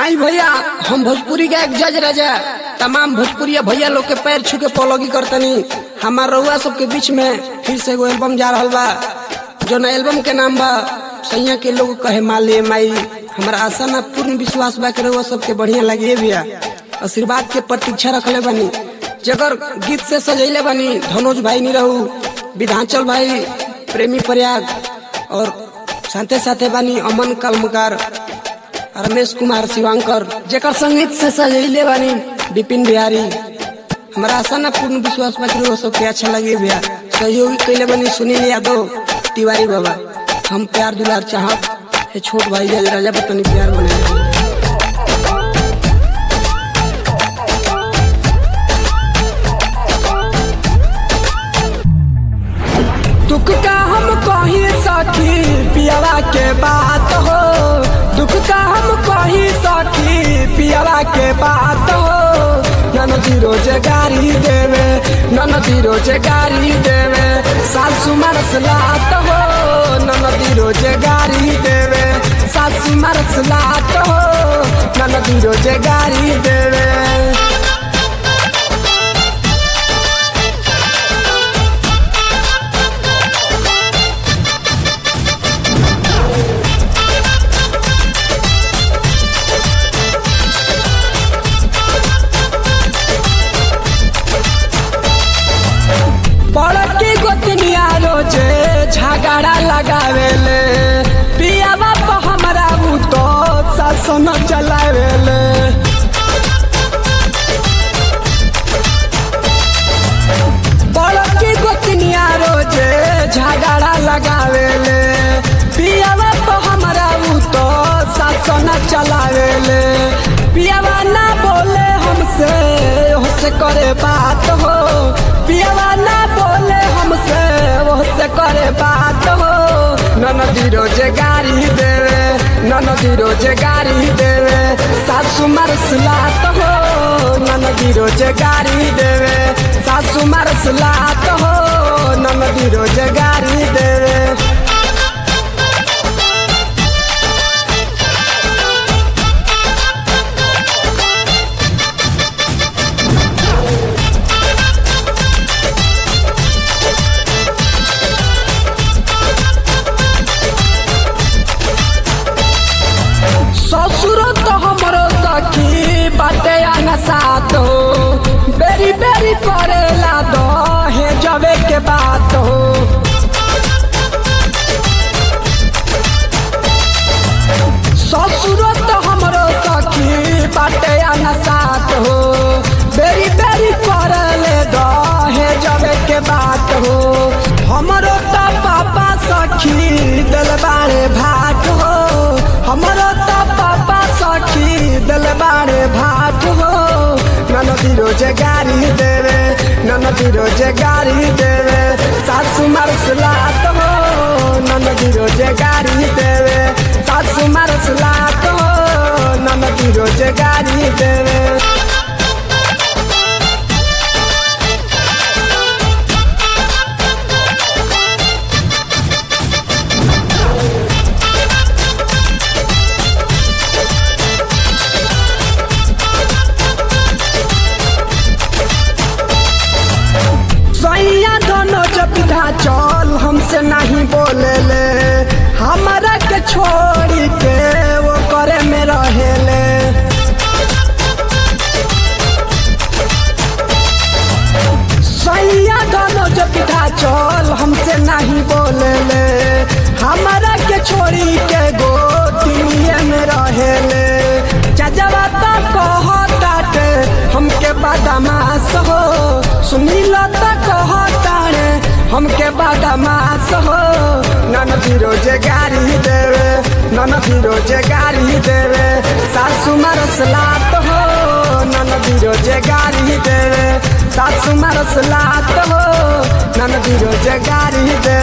आई भैया हम भोजपुरी के एक जज राजा तमाम भोजपुरिया भैया लोग के पैर छू के पौलोगी करतनी हमार रउआ सबके बीच में फिर से एगो एल्बम जा रहल बा जो ना एल्बम के नाम बा सैया के लोग कहे माले माई हमारा आशा ना पूर्ण विश्वास बा के रउआ सबके बढ़िया लगे भैया आशीर्वाद के प्रतीक्षा रखले बनी जगर गीत से सजैले बनी धनोज भाई नहीं रहू विधांचल भाई प्रेमी प्रयाग और साथे साथे बानी अमन कलमकार रमेश कुमार शिवांकर जेकर संगीत से सजैले बानी विपिन बिहारी हमारा आशा ना पूर्ण विश्वास बा कि वो सबके अच्छा लगे भैया सहयोगी कैले बनी सुनील यादव तिवारी बाबा हम प्यार दुलार चाहब हे छोट भाई जज राजा बतनी प्यार बने दुख का हम कही सखी पियावा के बात हो दुख का हम कही सखी पियावा के बात हो ननदी रोजे गाड़ी देवे ननदी रोजे गाड़ी देवे सासू मरस लात हो ननदी रोजे गाड़ी देवे सासू मरस लात हो ननदी रोजे गाड़ी देवे बड़की गोतनिया रोजे झगड़ा लगावेले पिया बाप हमरा उ तो शासन चलावेले बड़की गोतनिया रोजे झगड़ा लगावेले पिया बाप हमरा उ तो शासन चलावेले पियावा ना बोले हमसे होसे करे बात हो पियावा ना बोले हमसे होसे करे बात हो ननदी रोजे गाड़ी देवे ननदी रोजे गाड़ी देवे सासू मरसलात हो ननदी रोजे गाड़ी देवे सासू मरसलात हो ननदी रोजे गाड़ी देवे ससुर तो हमरो सखी बाटे आना साथ हो बेरी बेरी करेला दो हे जबे के बात हो ससुर तो हमरो सखी बाटे आना साथ हो बेरी बेरी करले दो हे जबे के बात हो हमरो तो पापा सखी दिल बारे भाट हो हमरो तो पापा सखी दिल बारे भाट हो ननदी रोजे गाड़ी देवे ननदी रोजे गाड़ी देवे सासू मरसलात हो ननदी रोजे गाड़ी देवे सासू मरसलात हो ननदी रोजे गाड़ी देवे सैया दोनों जब चल हमसे नहीं बोले ले हमारा के छोड़ी के वो करे में रहेले सैया दोनों जब चल हमसे नहीं बोले ले हमारा के छोड़ी के गो दुनिया में रहेले चजवा तो कहताटे हमके बदमाश हो सुनील तो कहताड़े हमके बदमाश हो ननदी रोजे गाड़ी देवे ननदी रोजे गाड़ी देवे सासू मरसलात हो ननदी रोजे गाड़ी देवे सासू मरसलात हो ननदी रोजे गाड़ी देवे